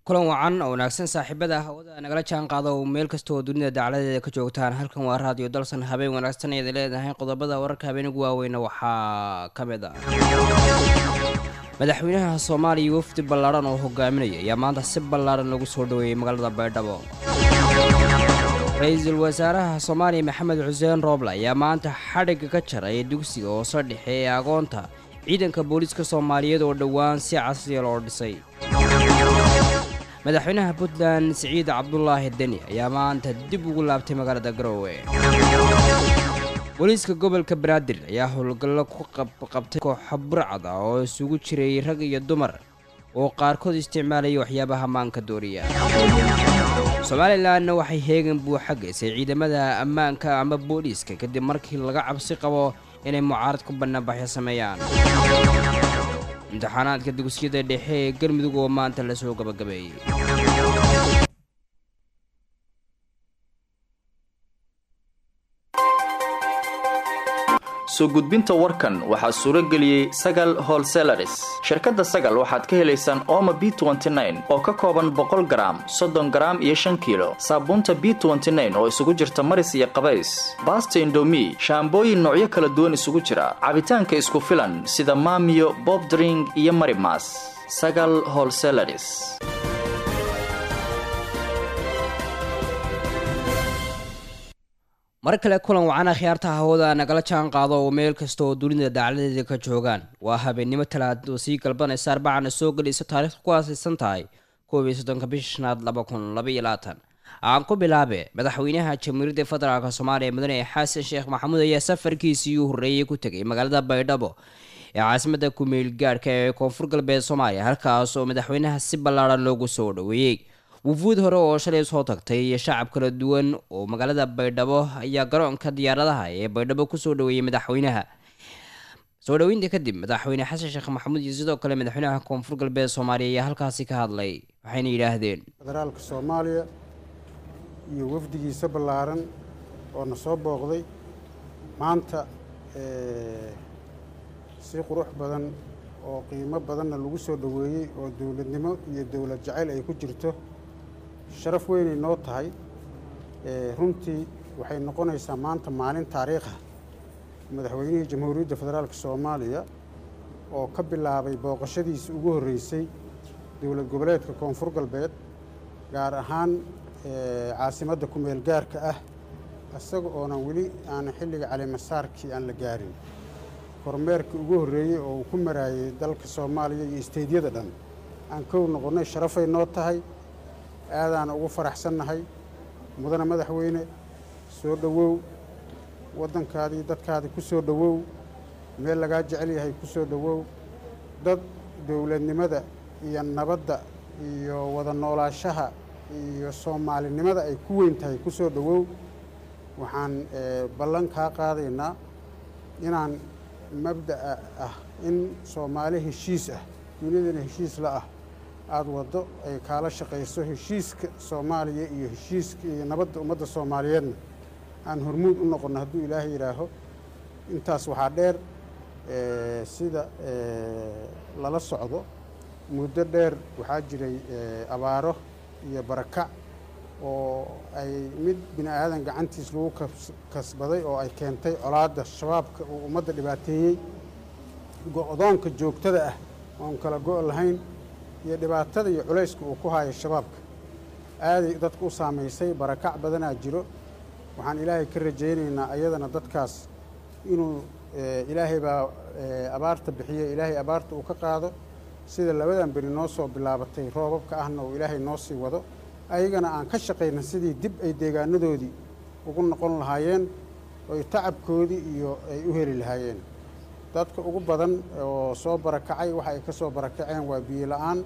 kulan wacan oo wanaagsan saaxiibada hawada nagala jaan qaada oo meel kasta oo dunida dacladeeda ka joogtaan halkan waa raadiyo dalsan habeen wanaagsan ayaad leedahay qodobada wararka habeen ugu waaweyna waxaa ka mid ah madaxweynaha soomaaliya wafdi ballaadhan oo hogaaminaya ayaa maanta si ballaadhan lagu soo dhaweeyey magaalada baydhabo ra-iisul wasaaraha soomaaliya maxamed xuseen rooble ayaa maanta xadhigga ka jaray dugsiga hoose dhexe ee agoonta ciidanka booliiska soomaaliyeed oo dhowaan si casriya loo dhisay madaxweynaha puntland siciid cabdulaahi deni ayaa maanta dib ugu laabtay magaalada garoowe booliiska gobolka banaadir ayaa howlgallo ku qabtay kooxa burcad ah oo isugu jiray rag iyo dumar oo qaarkood isticmaalaya waxyaabaha maanka dooriya somalilanna waxay heegan buuxa geysay ciidamada ammaanka ama booliiska kadib markii laga cabsi qabo inay mucaarad ku bannaanbaxyo sameeyaan imtixaanaadka dugsiyada dhexe ee galmudug oo maanta lasoo gabagabeeyey soo gudbinta warkan waxaa suuro geliyey sagal holselaris shirkadda sagal waxaad ka helaysaan ooma b oo ka kooban boqol garaam soddon garaam iyo shan kiilo saabuunta b oo isugu jirta maris iyo qabays baasta indomi shaambooyin noocyo kala duwan isugu jira cabitaanka isku filan sida maamiyo bobdring iyo marimas sagal holselaris mar kale kulan wacana khiyaarta hawada nagala jaan qaado oo meel kasta oo dunida dacladeeda ka joogaan waa habeennimo talaad oo sii galbanaysa arbacana soo gelaysa taariikhda ku aasaysan tahay koob iyo soddonka bisha shanaad laba kun labaiyo labaatan aan ku bilaabe madaxweynaha jamhuuriyadda federaalk soomaaliya mudane xasan sheekh maxamuud ayaa safarkiisii u horreeyey ku tegay magaalada baydhabo ee caasimadda kumeel gaadhka ee koonfur galbeed soomaaliya halkaas oo madaxweynaha si ballaadhan loogu soo dhoweeyey wufuud hore oo shalay soo tagtay iyo shacab kala duwan oo magaalada baydhabo ayaa garoonka diyaaradaha ee baydhabo kusoo dhaweeyey madaxweynaha soo dhoweynta kadib madaxweyne xasan sheekh maxamuud iyo sidoo kale madaxweynaha koonfur galbeed soomaaliya ayaa halkaasi ka hadlay waxayna yidhaahdeen federaalka soomaaliya iyo wafdigiisa ballaaran oo na soo booqday maanta si qurux badan oo qiimo badanna lagu soo dhoweeyey oo dowladnimo iyo dowlad jacayl ay ku jirto sharaf weynay noo tahay runtii waxay noqonaysaa maanta maalin taariikha madaxweynihii jamhuuriyadda federaalka soomaaliya oo ka bilaabay booqashadiisa ugu horreysay dowlad goboleedka koonfur galbeed gaar ahaan caasimadda kumeel gaarka ah isaga oonan weli aanan xilliga calimasaarkii aan la gaarin kormeerkii ugu horreeyey oo uu ku maraayey dalka soomaaliya iyo isteydyada dhan aan kow noqonnay sharafay noo tahay aadaan ugu faraxsannahay mudane madaxweyne soo dhowow waddankaadii dadkaadii ku soo dhowow meel lagaa jecel yahay ku soo dhowow dad dowladnimada iyo nabadda iyo wada noolaashaha iyo soomaalinimada ay ku weyn tahay ku soo dhowow waxaan ballan kaa qaadaynaa inaan mabda'a ah in soomaali heshiis ah dunidana heshiis la ah aada waddo ay kaala shaqayso heshiiska soomaaliya iyo heshiiska iyo nabadda ummadda soomaaliyeedna aan hormuud u noqonno hadduu ilaahay yidhaaho intaas waxaa dheer sida lala socdo muddo dheer waxaa jiray abaaro iyo barakac oo ay mid bini aadan gacantiis lagu kasbaday oo ay keentay colaadda shabaabka uu ummadda dhibaateeyey go-doonka joogtada ah oon kala go' lahayn iyo dhibaatada iyo culayska uu ku haayo shabaabka aaday dadka u saamaysay barakac badanaa jiro waxaan ilaahay ka rajaynaynaa ayadana dadkaas inuu ilaahay baa abaarta bixiye ilaahay abaarta uu ka qaado sida labadan beri noo soo bilaabatay roobabka ahna uu ilaahay noo sii wado ayagana aan ka shaqayna sidii dib ay deegaanadoodii ugu noqon lahaayeen oy tacabkoodii iyo ay u heli lahaayeen dadka ugu badan oo soo barakacay waxa ay ka soo barakaceen waa biyo la-aan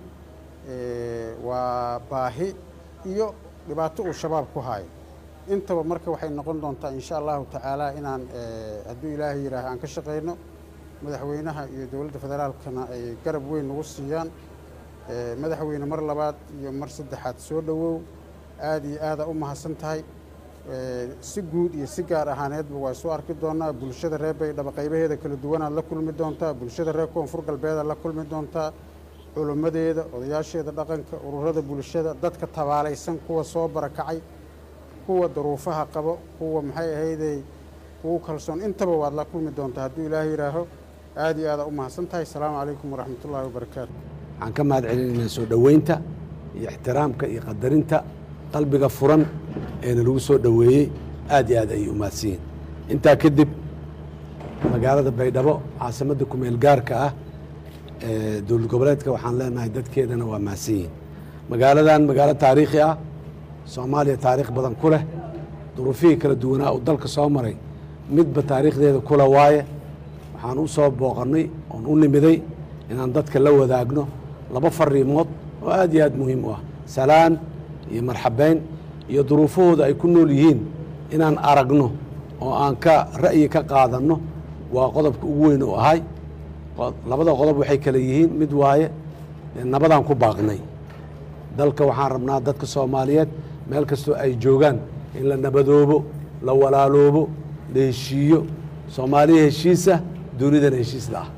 waa baahi iyo dhibaato uu shabaab ku haayo intaba marka waxay noqon doontaa insha allahu tacaala inaan hadduu ilaahay yidhaaha aan ka shaqayno madaxweynaha iyo dowladda federaalkana ay garab weyn nagu siiyaan madaxweyne mar labaad iyo mar saddexaad soo dhowow aada iyo aada u mahadsan tahay si guud iyo si gaar ahaaneedba waa soo arki doonaa bulshada reer baydhabo qaybaheeda kala duwanaad la kulmi doontaa bulshada reer koonfur galbeedaad la kulmi doontaa culimmadeeda odayaasheeda dhaqanka ururada bulshada dadka tabaalaysan kuwa soo barakacay kuwa duruufaha qabo kuwa maxay ahaydey kugu kalsoon intaba waad la kulmi doontaa hadduu ilaahay yidhaaho aad iyo aada u mahadsan tahay asalaamu calaykum waraxmatullaahi wabarakaatu waxaan ka mahad celinaynaa soo dhoweynta iyo ixtiraamka iyo qadarinta qalbiga furan eena lagu soo dhoweeyey aad iyo aad ayay u mahadsan yihin intaa kadib magaalada baydhabo caasimadda kumeel gaarka ah ee dowlad goboleedka waxaan leenahay dadkeedana waa mahadsan yihin magaaladan magaalo taariikhi ah soomaaliya taariikh badan ku leh duruufihii kala duwanaa uu dalka soo maray midba taariikhdeeda kula waaye waxaan u soo booqannay oon u nimiday inaan dadka la wadaagno laba fariimood oo aad iyo aad muhiim u ah salaan iyo marxabeyn iyo duruufahooda ay ku nool yihiin inaan aragno oo aan ka ra'yi ka qaadanno waa qodobka ugu weyn u ahay labada qodob waxay kale yihiin mid waaye nabadaan ku baaqnay dalka waxaan rabnaa dadka soomaaliyeed meel kastoo ay joogaan in la nabadoobo la walaaloobo la heshiiyo soomaaliya heshiisa dunidana heshiisla ah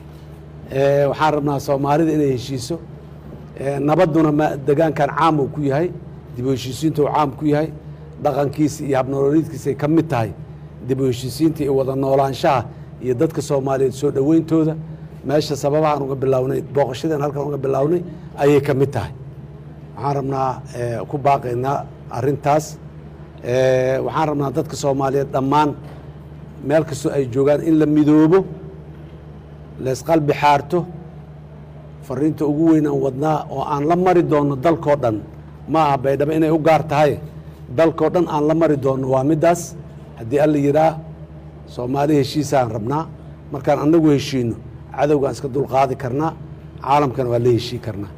waxaan rabnaa soomaalida inay heshiiso nabadduna degaankan caam uu ku yahay dib u heshiisiinta uu caam ku yahay dhaqankiisa iyo habnolooliidkiisay ka mid tahay dib u heshiisiinta iyo wada noolaanshaha iyo dadka soomaaliyeed soo dhoweyntooda meesha sababahaan uga bilownay booqashadeen halkan uga bilownay ayay ka mid tahay waxaan rabnaa ku baaqaynaa arintaas waxaan rabnaa dadka soomaaliyeed dhammaan meel kastoo ay joogaan in la midoobo leesqalbi xaarto fariinta ugu weynaan wadnaa oo aan la mari doonno dalkoo dhan ma aha baydhabo inay u gaar tahay dalkoo dhan aan la mari doonno waa middaas haddii alla yidhaah soomaali heshiisaan rabnaa markaan annagu heshiino cadowgaan iska dulqaadi karnaa caalamkana waa la heshii karnaa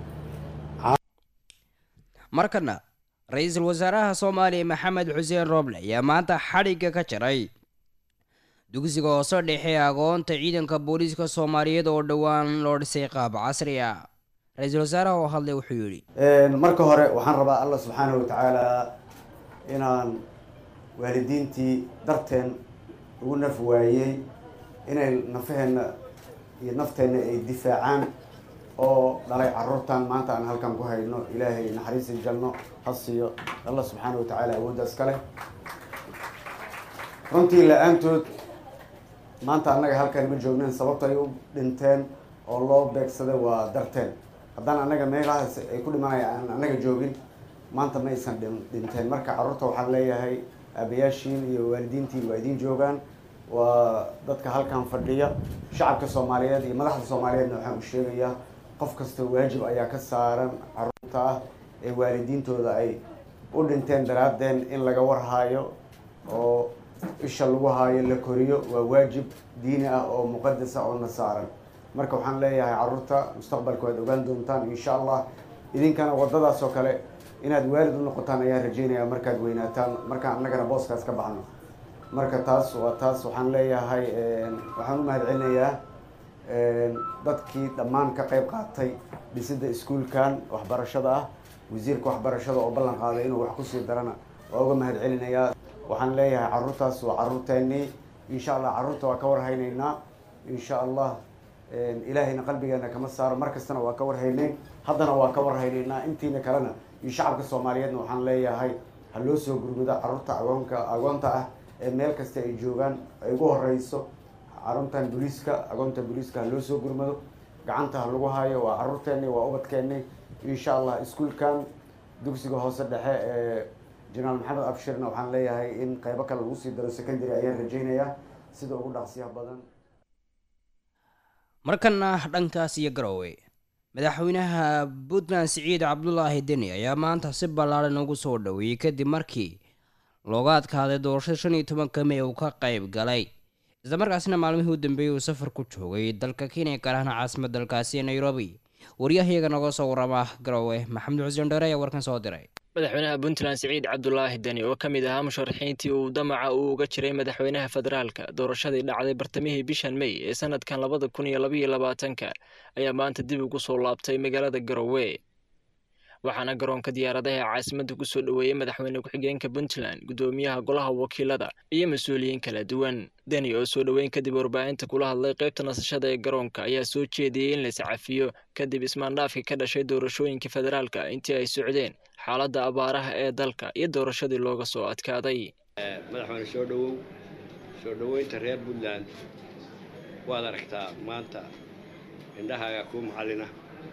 markana ra-iisul wasaaraha soomaaliya maxamed xuseen rooble ayaa maanta xadhigga ka jaray dugsiga hoose dhexe agoonta ciidanka booliiska soomaaliyeed oo dhowaan loo dhisay qaab casri ah ra-iisul wasaaraha oo hadlay wuxuu yidhi marka hore waxaan rabaa allah subxaanahu watacaala inaan waalidiintii darteen ugu naf waayey inay nafaheenna iyo nafteenna ay difaacaan oo dhalay caruurtan maanta aan halkan ku hayno ilaahay naxariisi jalno ha siiyo allah subxaana wa tacaala awooddaas ka leh runtii la-aantood maanta annaga halkan ma joognen sababta ay u dhinteen oo loo beegsaday waa darteen haddaan annaga meelahaas ay ku dhimanaya aan annaga joogin maanta ma aysan dhinteen marka carruurta waxaan leeyahay aabayaashiin iyo waalidiintiin waa idiin joogaan waa dadka halkan fadhiya shacabka soomaaliyeed iyo madaxda soomaaliyeedna waxaan u sheegayaa qof kasta waajib ayaa ka saaran carruurta ah ee waalidiintooda ay u dhinteen daraadeen in laga warhaayo oo isha lagu haayo la koriyo waa waajib diini ah oo muqadas ah oo na saaran marka waxaan leeyahay carruurta mustaqbalka waad ogaan doontaan insha allah idinkana waddadaas oo kale inaad waalid u noqotaan ayaan rajeynaya markaad weynaataan markaan annagana booskaas ka baxno marka taas waa taas waxaan leeyahay waxaan u mahad celinayaa dadkii dhammaan ka qayb qaatay dhisidda iskuulkan waxbarashada ah wasiirka waxbarashada oo ballan qaaday inuu wax kusii darana waa uga mahad celinayaa waxaan leeyahay carruurtaas waa carruurteennii insha allah carruurta waa ka warhaynaynaa insha allah ilaahayna qalbigeena kama saaro mar kastana waa ka warhaynay haddana waa ka warhaynaynaa intiina kalena iyo shacabka soomaaliyeedna waxaan leeyahay ha loo soo gurmudo carruurta agoonka agoonta ah ee meel kasta ay joogaan ay ugu horeyso carruurtan booliiska agoonta booliiska ha loo soo gurmado gacanta ha lagu hayo waa carruurteennii waa ubadkeennii insha allah iskuulkan dugsiga hoose dhexe ee jenaraal maxamed abshirna waxaan leeyahay in qeybo kale lagu sii daro secondary ayaan rajeynayaa sida ugu dhaqsiyaha badan markana dhankaas iyo garowe madaxweynaha puntland siciid cabdulaahi deni ayaa maanta si ballaaran ugu soo dhoweeyey kadib markii looga adkaaday doorashada shan iyo tobanka mey uu ka qayb galay islamarkaasina maalmihii u dambeeyey uu safar ku joogay dalka kenya gaar ahaan caasimad dalkaasi ee nairobi waryahayaga noga soo warama garowe maxamed xuseen dheere ayaa warkan soo diray madaxweynaha puntland siciid cabdulaahi deni oo ka mid ahaa musharaxiintii uu damaca uu uga jiray madaxweynaha federaalka doorashadii dhacday bartamihii bishan mey ee sanadkan labada kun iyo labaiyo labaatanka ayaa maanta dib ugu soo laabtay magaalada garowe waxaana garoonka diyaaradaha ee caasimadda ku soo dhoweeyey madaxweyne ku-xigeenka puntland guddoomiyaha golaha wakiilada iyo mas-uuliyiin kala duwan deni oo soo dhoweyn kadib warbaahinta kula hadlay qaybta nasashada ee garoonka ayaa soo jeediyey in la iscafiyo kadib ismaandhaafkii ka dhashay doorashooyinka federaalka intii ay socdeen xaaladda abaaraha ee dalka iyo doorashadii looga soo adkaaday madaxweyne soo dhowow soo dhoweynta reer puntland waad aragtaa maanta indhahaaga kuu macallina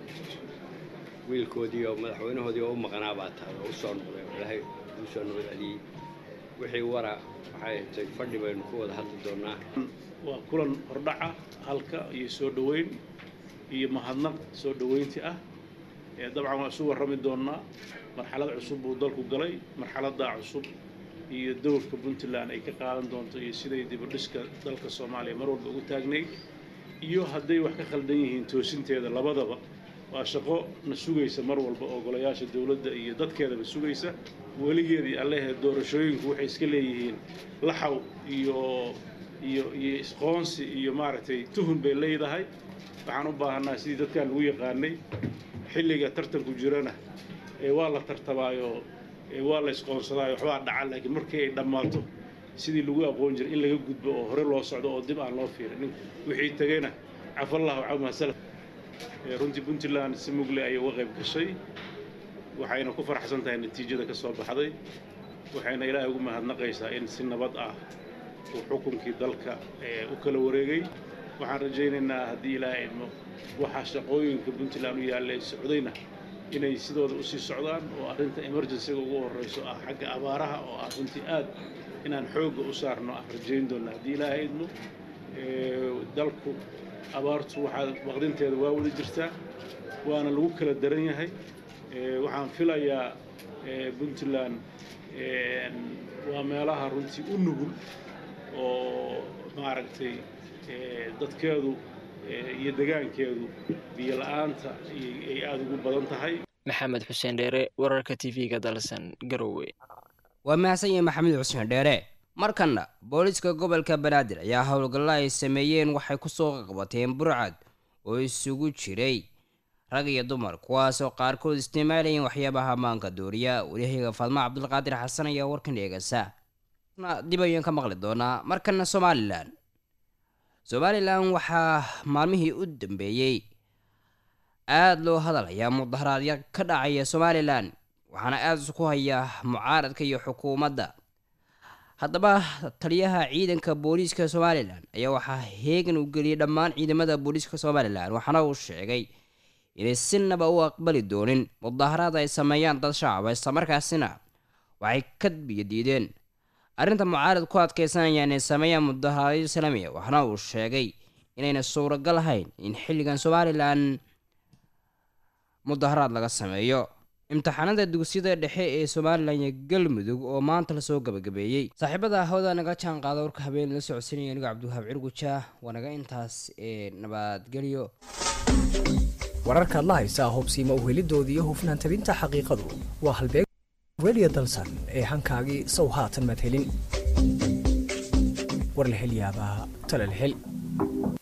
wiilkoodii oo madaxweynahoodii oo u maqnaa baa tahay oo u soo noqday oo ilaahay uu soo nabad celiyey wixii wara waxay tay fadhi baynu ku wada hadli doonnaa waa kulan hordhaca halka iyo soo dhoweyn iyo mahadnaq soo dhoweyntii ah ee dabcan waa isu warrami doonnaa marxalad cusub buu dalku galay marxaladdaa cusub iyo dowrka puntland ay ka qaadan doonto iyo siday dibadhiska dalka soomaaliya mar walba ugu taagnayd iyo hadday wax ka khaldan yihiin toosinteeda labadaba waa shaqo na sugaysa mar walba oo golayaasha dowladda iyo dadkeedaba sugaysa weligeedii allehee doorashooyinku waxay iska leeyihiin laxaw iyo iyo iyo isqoonsi iyo maaragtay tuhun bay leedahay waxaan u baahanaa sidii dadkaan lagu yaqaanay xilliga tartanku jirana ee waa la tartamaayo ee waa la isqoonsadaayo waxbaa dhaca laakiin markii ay dhammaato sidii lagu aqoon jiray in laga gudbo oo hore loo socdo oo dib aan loo fiirin wixii tegayna cafallahu camaa salaf runtii puntland si mugle ayay uga qayb gashay waxayna ku faraxsan tahay natiijada ka soo baxday waxayna ilaahay ugu mahadnaqaysaa in si nabad ah uu xukunkii dalka u kala wareegay waxaan rajaynaynaa haddii ilaahay idmo waxaa shaqooyinka puntland u yaalla ay socdayna inay sidooda usii socdaan oo arrinta emergencyga ugu horreyso ah xagga abaaraha oo ah runtii aad inaan xoogga u saarno aan rajayn doonna haddii ilaahay idmo dalku abaartu waxaa waqdinteeda waa wada jirtaa waana lagu kala daran yahay waxaan filayaa puntland waa meelaha runtii u nugul oo maaragtay dadkeedu iyo degaankeedu biyo la-aanta ay aada ugu badan tahay maxamed xuseen dheere wararka t v-ga dalsan garowe waa mahadsan yahay maxamed xuseen dheere markanna booliiska gobolka banaadir ayaa howlgallo ay sameeyeen waxay kusoo qabateen burcad oo isugu jiray rag iyo dumar kuwaasoo qaarkood isticmaalayeen waxyaabaha maanka dooriya waryahaga faadma cabdulqaadir xasan ayaa warkan eegasa dib ayaan ka maqli doonaa markana somalilan somalilan waxaa maalmihii u dambeeyey aada loo hadalhayaa mudaharaadya ka dhacaya somalilan waxaana aada isku hayaa mucaaradka iyo xukuumadda haddaba taliyaha ciidanka booliiska somalilan ayaa waxaa heegan u geliyay dhammaan ciidamada booliiska somalilan waxaana uu sheegay inay sinaba u aqbali doonin mudaharaad ay sameeyaan dad shacaba islamarkaasina waxay ka biyadiideen arrinta mucaarad ku adkeysanayaan inay sameeyaan mudaharaadyo islaamiya waxaana uu sheegay inayna suuragal ahayn in xilligan somalilan mudaharaad laga sameeyo imtixaanada dugsiyada dhexe ee somalilan iyo galmudug oo maanta lasoo gabagabeeyey saaxiibada hawada naga jaan qaada warka habeen la socodsiinaya anigo cabdiwahaab cirguja waa naga intaas ee nabadgelyo wararkaad la haysaa hubsiima uhelidooda iyo hufnaan tabinta xaqiiqadu waa halbeeg radio dalsan ee hankaagii sow haatan madhelin war la hel yaabaa tala la hel